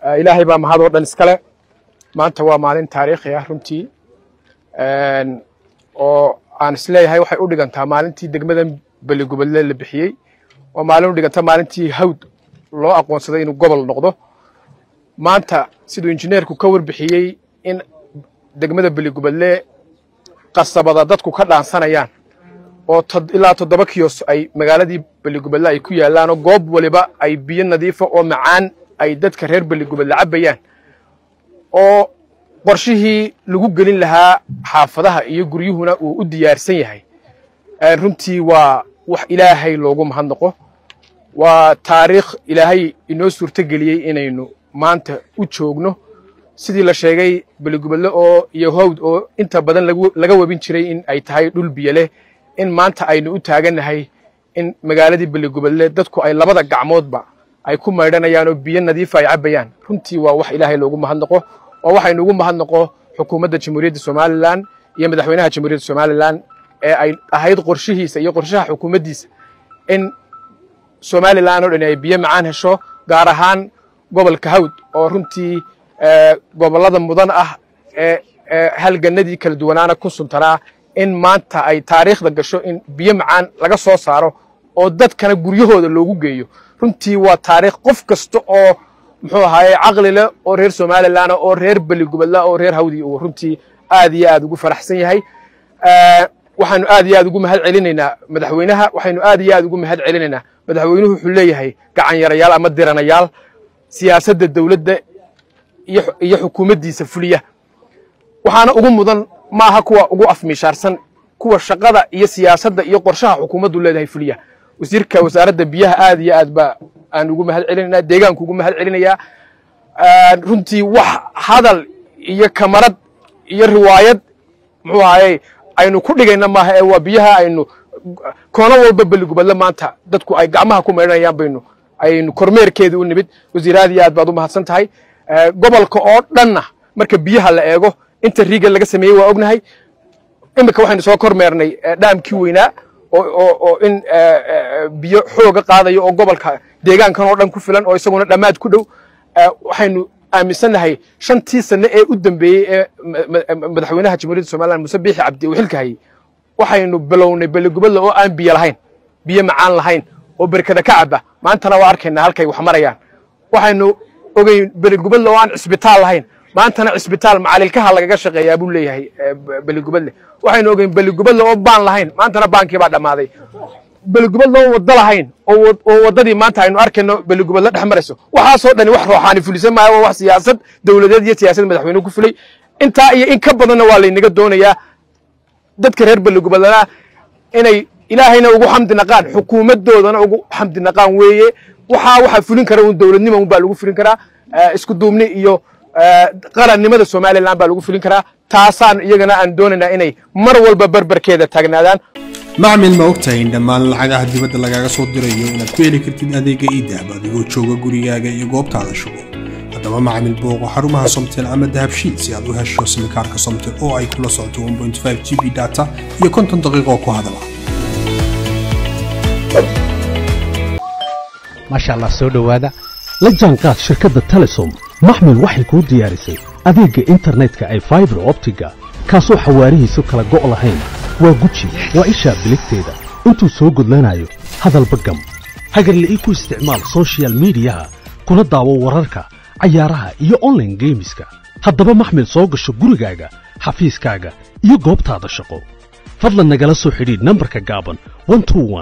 ilaahay baa mahad oo dhan iskale maanta waa maalin taariikhi ah runtii oo aan isleeyahay waxay u dhigantaa maalintii degmadan beligubadle la bixiyey oo maalin u dhiganta maalintii hawd loo aqoonsaday inuu gobol noqdo maanta siduu injineerku ka warbixiyey in degmada beligubadle qasabada dadku ka dhaansanayaan oo ilaa toddoba kiyos ay magaaladii beligubadle ay ku yaallaan oo goob waliba ay biyo nadiifa oo macaan ay dadka reer beligubadle cabbayaan oo qorshihii lagu gelin lahaa xaafadaha iyo guryuhuna uu u diyaarsan yahay runtii waa wax ilaahay loogu mahadnaqo waa taariikh ilaahay inoo suurto geliyey inaynu maanta u joogno sidii la sheegay beligubadle oo iyo hawd oo inta badan laga webin jiray in ay tahay dhul biyo leh in maanta aynu u taagannahay in magaaladii beligubadle dadku ay labada gacmoodba ay ku maydhanayaan oo biyo nadiifa ay cabbayaan runtii waa wax ilaahay loogu mahadnaqo oo waxaynu ugu mahadnaqo xukuumadda jamhuuriyadda somalilan iyo madaxweynaha jamhuuriyadda somalilan ee ay ahayd qorshihiisa iyo qorshaha xukuumaddiisa in somalilan oo dhan ay biyo macaan hesho gaar ahaan gobolka hawd oo runtii gobollada mudan ah ee halganadii kala duwanaana ku suntanaa in maanta ay taariikhda gasho in biyo macaan laga soo saaro oo dadkana guryahooda loogu geeyo runtii waa taariikh qof kasta oo muxuu ahaaye caqli leh oo reer somalilan oo reer beligubadla oo reer hawdi uu runtii aad iyo aad ugu faraxsan yahay waxaanu aad iyo aad ugu mahad celinaynaa madaxweynaha waxaynu aad iyo aad ugu mahad celinaynaa madaxweynuhu wuxuu leeyahay gacan yarayaal ama diranayaal siyaasadda dowladda iyo xukuumaddiisa fuliya waxaana ugu mudan maaha kuwa ugu afmiishaarsan kuwa shaqada iyo siyaasadda iyo qorshaha xukuumaddu leedahay fuliya wasiirka wasaaradda biyaha aad iyo aad ba aan ugu mahad celinaynaa deegaanku ugu mahad celinayaa runtii wax hadal iyo kamarad iyo riwaayad muxuu ahaaye aynu ku dhigayna maaha ee waa biyaha aynu koono walba beligubadle maanta dadku ay gacmaha ku maydhanayaan baynu aynu kormeerkeedii u nimid wasiir aad iyo aad baad u mahadsan tahay gobolka oo dhanna marka biyaha la eego inta riiga laga sameeyey waa ognahay iminka waxaynu soo kormeernay dhaamkii weynaa oo in biyo xooga qaadayo oo gobolka deegaankan oo dhan ku filan oo isaguna dhammaad ku dhow waxaynu aaminsannahay shantii sane ee u dambeeyey ee madaxweynaha jamhuuriyadda somalilan muse biixi cabdi uu xilka hayey waxaynu bilownay beligubadle oo aan biyo lahayn biyo macaan lahayn oo berkada ka caba maantana waa arkaynaa halkay wax marayaan waxaynu ogeyn beligubadle oo aan cisbitaal lahayn maantana cisbitaal macalilkaha lagaga shaqeeyaa buu leeyahay beligubadle waxaynu ogeyn beligubadle oo baan lahayn maantana baankii baa dhammaaday beligubadle oo waddo lahayn oo waddadii maanta aynu arkayno beligubadle dhex marayso waxaasoo dhani wax rooxaani fulisan maayo waa wax siyaasad dowladeed iyo siyaasad madaxweynuhu ku fulay intaa iyo in ka badanna waa laynaga doonayaa dadka reer beligubadlena inay ilaahayna ugu xamdi naqaan xukuumaddoodana ugu xamdi naqaan weeye waxaa waxaa fulin kara un dowladnima un baa lagu fulin karaa isku duubni iyo qarannimada somalilan baa lagu fulin karaa taasaan iyagana aan doonaynaa inay mar walba berberkeeda taagnaadaan macmil ma ogtahay in dhammaan lacagaha dibadda lagaaga soo dirayo inaad ku heli kartid adeega iidahab adigoo jooga gurigaaga iyo goobtaada shugo haddaba macmil booqo xarumaha somtel ama dahabshiil si aad u hesho simikaarka somtel oo ay kula socoto g b data iyo konton daqiiqoo ku hadala maasha allah soo dhowaada la jaanqaad shirkadda telesom maxmil waxay kuu diyaarisay adeegga internetka ay faibar optiga kaasoo xawaarihiisu kala go' lahayn waa guji waa ishaa biligteeda intuu soo gudlanayo hadalba gam hagarle ii ku isticmaal sochial midiyaha kuna daawo wararka cayaaraha iyo onlaine geemiska haddaba maxmil soo gasho gurigaaga xafiiskaaga iyo goobtaada shaqo fadlan nagala soo xidhiidh nambarka gaaban